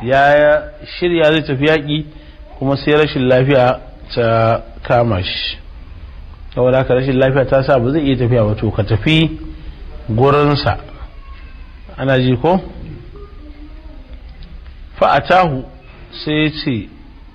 ya shirya zai tafi yaƙi kuma sai rashin lafiya ta kama shi saboda haka rashin lafiya ta sa ba zai iya tafiya ba to ka tafi gurinsa ana ji ko fa'atahu sai ya ce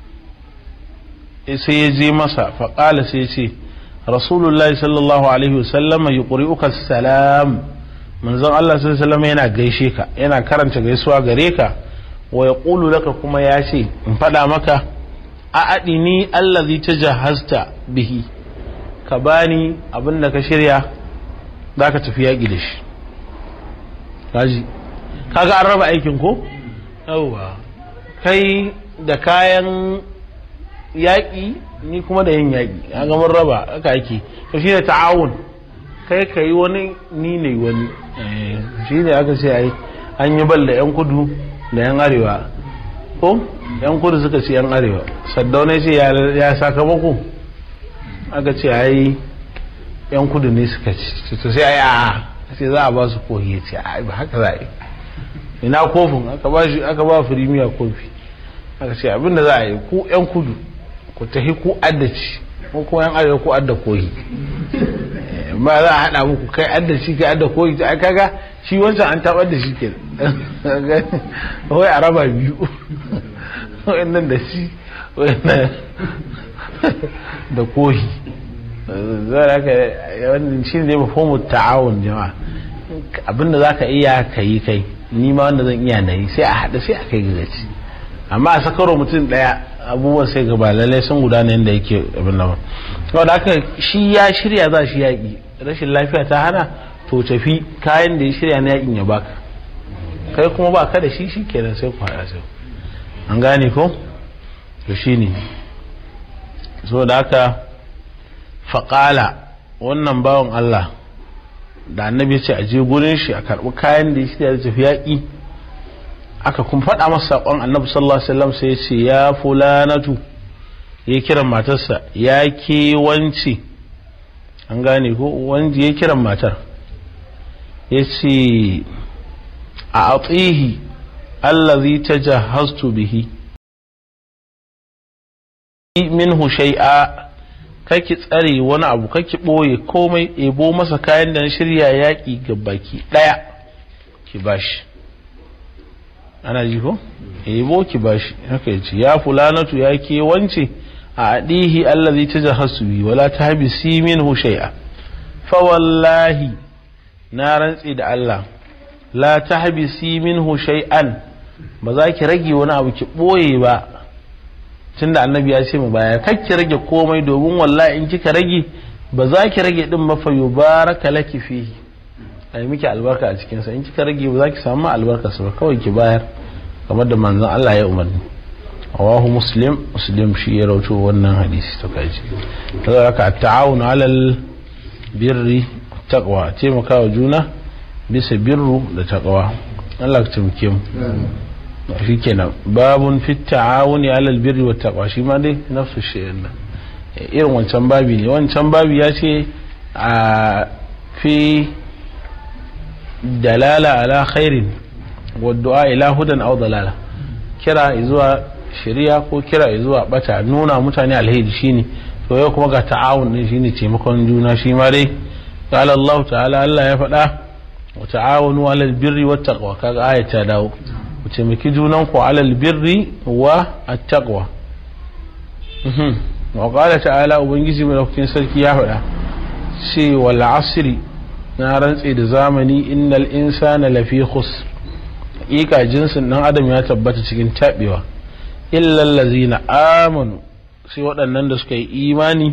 sai ya je masa faƙala sai ya ce rasulullahi sallallahu alaihi wasallama yi ƙuri'uka salam manzon Allah sallallahu yana gaishe ka yana karanta gaisuwa gare ka wa ya ƙulu laka kuma ya ce in faɗa maka a aɗini allazi ta jahasta bihi ka bani abin da ka shirya za ka tafi yaƙi da shi kaji kaga an raba aikin ko yauwa kai da kayan yaƙi ni kuma da yin yaƙi ya ga mun raba aka ake to shi ne ta'awun kai ka yi wani ni ne wani shi ne aka ce ai an yi bal da yan kudu da yan arewa ko yan kudu suka ce yan arewa saddauna ce ya sakamako aka ce ai yan kudu ne suka ci to sai ai a sai za a ba su kohi ya ce ai ba haka za a yi ina kofin aka ba shi aka ba firimiya kofi aka ce abinda za a yi ku yan kudu ku tafi ku addaci ko kuma yan arewa ku adda kohi ba za a haɗa muku kai adda shi kai adda kohi ta kaga shi wancan an taɓar da shi ke wai a raba biyu nan da shi da kohi zai haka wannan shi ne mafomu ta'awun jama'a abinda za ka iya ka yi kai ni ma wanda zan iya na yi sai a haɗa sai a kai gaci amma a sakaro mutum ɗaya abubuwan sai gaba lallai sun gudana yadda yake abin nan kawai da haka shi ya shirya za shi yaƙi rashin lafiya ta hana to tafi kayan da ya shirya na yaƙin ya baka kai kuma ba ka da shi shi kenan sai ku haɗa sai an gane ko to shi ne so da haka faƙala wannan bawan Allah da annabi ce a je gurin shi a karɓi kayan da ya shirya da tafi yaƙi aka kuma faɗa masa saƙon annabi sallallahu alaihi wasallam sai ya ce ya fulanatu ya kiran matarsa ya ke wance an gane ko wanda ya kiran matar ya ce a atihi allazi tajahhaztu bihi minhu shay'a kake tsare wani abu kake ɓoye komai ebo masa kayan da na shirya yaƙi ga baki ɗaya ki bashi ana ji ko ebo ki bashi haka yace ya fulanatu ya ke wance a adihi allazi tajahhasu bi wala tahbisi minhu shay'a fa wallahi na rantsi da Allah la tahbisi minhu shay'an ba za ki rage wani abu ki ɓoye ba tunda annabi ya ce mu baya kar ki rage komai domin wallahi in kika rage ba za ki rage din mafa yubaraka laki fihi ai miki albarka a cikin sa in kika rage ba za ki samu albarka sa ba kawai ki bayar kamar da manzon Allah ya umarni rawahu muslim muslim shi ya rawaito wannan hadisi to kaji kaza haka ta'awun alal birri taqwa taimakawa juna bisa birru da taqwa Allah ka taimake mu shi kenan babun fi ta'awuni alal birri wa taqwa shi ma dai nafsu shay'in nan irin wancan babi ne wancan babi ya ce a fi dalala ala khairin wa du'a ila hudan aw dalala kira zuwa shari'a ko kira zuwa bata nuna mutane alheri shine to yau kuma ga ta'awun ne shine taimakon juna shi ma dai qala Allah ta'ala Allah ya faɗa wa ta'awunu alal birri wat taqwa kaga ayata ta dawo ku taimaki junanku alal birri wa attaqwa wa qala ta'ala ubangiji mai lokacin sarki ya faɗa ce wal asri na rantse da zamani innal insana lafi khusr hakika jinsin dan adam ya tabbata cikin tabewa illa allazina amanu sai waɗannan da suka yi imani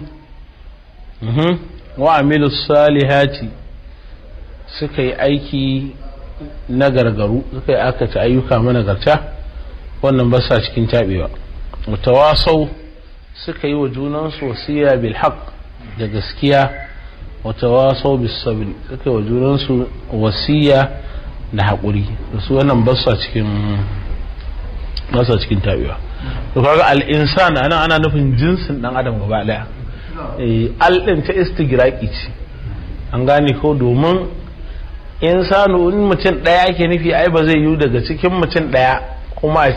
wa amilus salihati suka yi aiki na gargaru suka yi akata ayyuka managarta wannan ba sa cikin taɓewa mutawasau suka yi wa junansu wasiya bil haq da gaskiya mutawasau bis sabri suka yi wa junansu wasiya da haƙuri da su wannan ba sa cikin ba sa cikin taɓewa to kaga al insan anan ana nufin jinsin dan adam gaba daya eh al din ta istigraqi ce an gane ko domin insanu in mutum ɗaya ake nufi ai ba zai yi daga cikin mutum ɗaya kuma